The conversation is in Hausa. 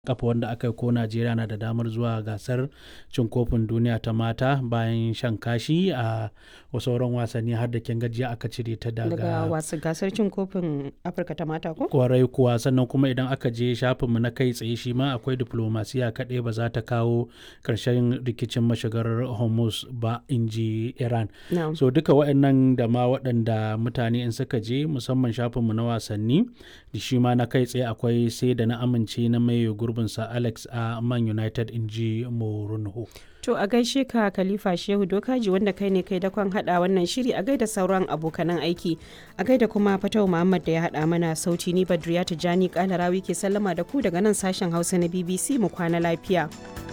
kafa wanda aka yi ko Najeriya na da damar zuwa gasar cin kofin duniya ta mata bayan shan kashi a sauran wasanni har da kin gajiya aka cire ta daga daga wasu gasar cin kofin afirka ta mata ko kwarai kuwa sannan kuma idan aka je shafinmu na kai tsaye shi ma akwai diplomasiya kaɗai ba za ta kawo ƙarshen rikicin mashigar hormuz ba in ji iran na'am so duka waɗannan da ma waɗanda mutane in suka je musamman shafinmu na wasanni da shi ma na kai tsaye akwai sai da na amince na mai gurbinsa alex a man united in ji morunho To a gaishe ka Khalifa Shehu Dokaji wanda kai ne kai dakon hada wannan shiri a gaida sauran abokanan aiki. A gaida kuma Fatau Muhammad da ya hada mana sauti ni Badriya Tijani Kalarawi ke sallama da ku daga nan sashen Hausa na BBC mu kwana lafiya.